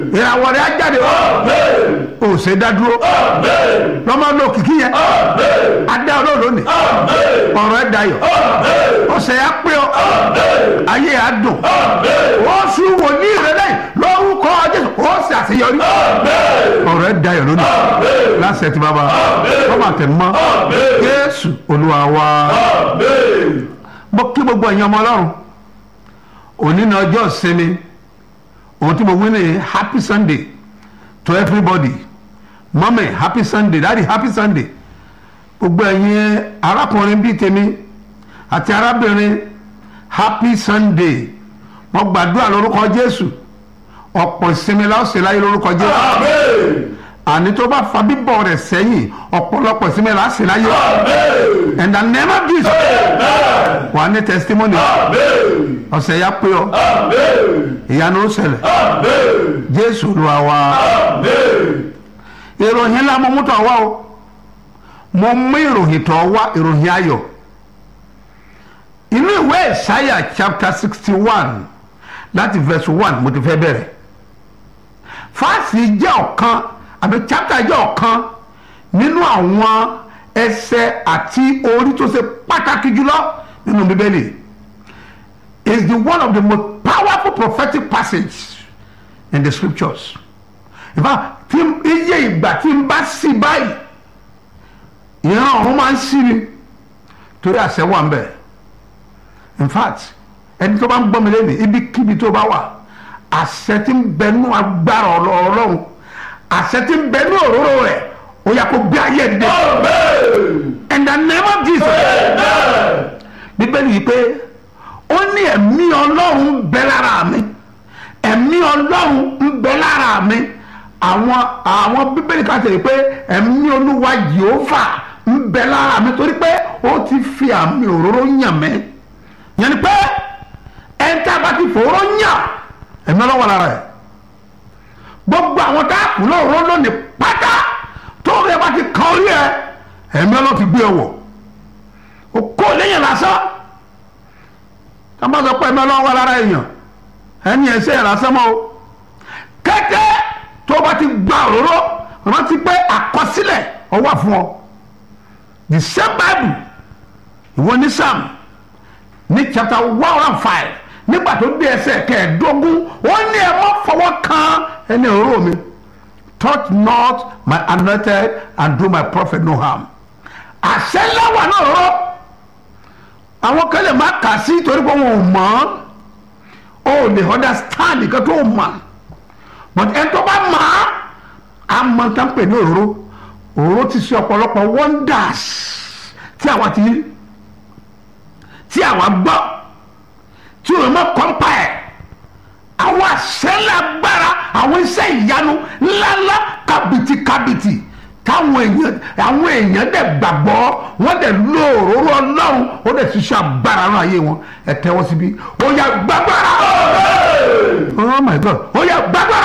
ìràwọ̀ rẹ̀ á jáde o ò ṣe dá dúró lọ́mọ ló kìkì yẹn adá ọlọ́run lónìí ọ̀rọ̀ ẹ̀ dayọ̀ ọ̀sẹ̀ yà pé ọ ayé yà dùn ó sùn wò ní ìrẹ́lẹ̀ lórúkọ jésù ó sì àṣeyọrí ọ̀rọ̀ ẹ̀ dayọ̀ lónìí láṣẹ tí bàbá ọmọ àtẹnumọ́ jésù olúwa wa mo kí gbogbo ẹ̀yin ọmọ ọlọ́run òní ní ọjọ́ ìsinmi ohun tí mo wí ní happy sunday to everybody mọ́mí happy sunday daddy happy sunday gbogbo ẹ̀yin arákùnrin bíi tèmi àti arábìnrin happy sunday mo gbàdúrà lórúkọ jésù ọ̀pọ̀ ìsinmi la ó ṣe láyé lórúkọ jésù àní tó bá fa bíbọ̀ rẹ̀ sẹ́yìn ọ̀pọ̀lọpọ̀ ìsinmi la ó ṣe láyé in the name of jesus wà ní testimony ọ̀sẹ̀ ya pé ọ ìyanu ó ṣẹlẹ̀ jésù olúwa wa ìròyìn ńlá mo mú tọ̀ wá o mo mú ìròyìn tọ̀ wá ìròyìn ayọ̀ inú ìwé ìsáyà chapter sixty one láti verse one mo ti fẹ́ bẹ̀rẹ̀ fáàsì jẹ́ ọ̀kan àbí chapter jẹ́ ọ̀kan nínú àwọn ẹsẹ̀ àti orí tó ṣe pàtàkì jùlọ nínú bíbélì is the one of the most powerful prophetic passage in the scriptures in fact tí iye ìgbà tí n bá sí báyìí ìran ọ̀run máa ń sí ni torí àṣẹ wà ń bẹ̀ in fact ẹni tó bá ń gbọ́ mi lẹ́nu ibikíbi tó bá wà àṣẹ tí ń bẹ nú agbára ọlọ́run àṣẹ tí ń bẹ nú òróró rẹ̀ ó yà kó gbé ayé dé in the name of Jesus bíbélì yìí pé ó ní ẹ̀mí ọlọ́run ń bẹ lára mi ẹ̀mí ọlọ́run ń bẹ lára mi àwọn àwọn bíbélì kan tẹ̀lé pé ẹ̀mí olúwa jehova ń bẹ lára mi torí pé ó ti fi àmì òróró yàn mí yẹn ni pé ẹ̀ńtà bá ti fòró yàn ẹ̀mí ọlọ́wọ́ lára ẹ̀ gbogbo àwọn tá a kù lóòró lónìí pátá tó rẹ bá ti kan orí ẹ ẹ̀mí ọlọ́wọ́ ti gbé ẹ wọ̀ o kó lẹ́yìn lásán ká má sọ pé ẹ̀mí ọlọ́wọ́ wà lára èèyàn ẹni ẹ̀ṣẹ̀ yẹn lásán mọ́ o kété tó bá ti gba òróró rántí pé àkọsílẹ̀ ó wà fún ọ the same bible ìwọ ní sam ní chapter one one five nígbà tó dé ẹsẹ̀ kẹẹ̀ẹ́dógún ó ní ẹ má fọwọ́ kan ẹni òróró mi touch not my anointed and do my prophet no harm àṣẹ lẹ́wà náà rọ àwọn kan lè má kà sí torí pé wọn ò mọ̀ ọ́ o lè understand nǹkan tó mọ̀ but ẹni tó bá mọ̀ á mọ̀ tán pè ní òróró òróró ti ṣe ọ̀pọ̀lọpọ̀ wonders tí àwa ti rí tí àwa gbọ́ tí òun mọ̀ kọ́ńpà ẹ̀ àwọn àṣẹlẹ̀ agbára àwọn iṣẹ́ ìyanu ńláńlá kàbìtì kàbìtì táwọn èèyàn àwọn èèyàn dẹ̀ gbàgbọ́ wọ́n dẹ̀ lo òróró ọlọ́run ó dẹ̀ ṣiṣẹ́ agbára náà ayé wọn ẹ̀ tẹ́wọ́ síbí ó yá gbàgbára oh my god ó yá gbàgbára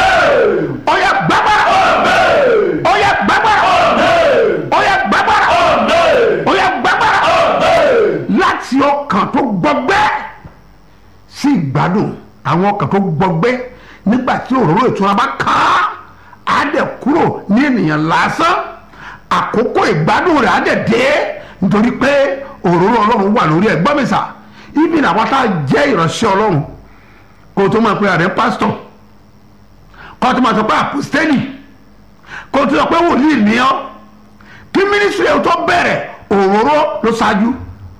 ó yá gbàgbára ó yá gbàgbára ó yá gbàgbára ó yá gbàgbára láti ọkàn tó gbọgbẹ́ sí ìgbádùn àwọn ọkàn tó gbọgbẹ́ nígbà tí òróró ìtura bá kàn án á dẹ̀ kúrò ní ènìyàn lásán àkókò ìgbádùn rẹ̀ á dẹ̀ dé nítorí pé òróró ọlọ́run wà lórí ẹ̀ gbọ́ mi sà ibi làwọn tá a jẹ́ ìránṣẹ́ ọlọ́run kó o tó máa pe àrẹ pásítọ̀ kó o tó máa sọ pé àpòstẹ́lì kó o tó sọ pé wòlíì ní ọ́ kí mínísírì ẹ̀ tó bẹ̀rẹ̀ òróró ló ṣáájú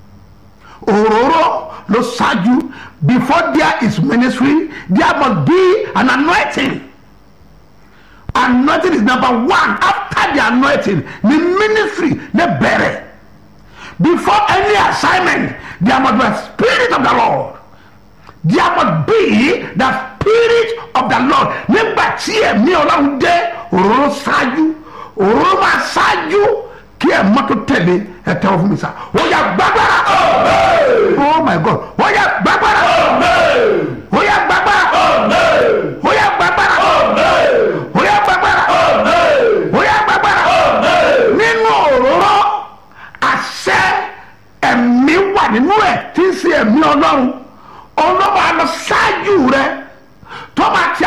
òróró ló ṣáájú before there is ministry there must be an anointing anointing is number one after the anointing the ministry lè bẹ̀rẹ̀ before any assignment there must be a spirit of the lord there must be the spirit of the lord nígbà tí ẹ̀mí ọlọ́run dé òróró ṣáájú òróró máa ṣáájú kí ẹ̀ mọ́tò tẹ̀lé ẹ̀ tẹ́wọ́ fún mi sá ó yá gbàgbára oh my god ó yá gbàgbára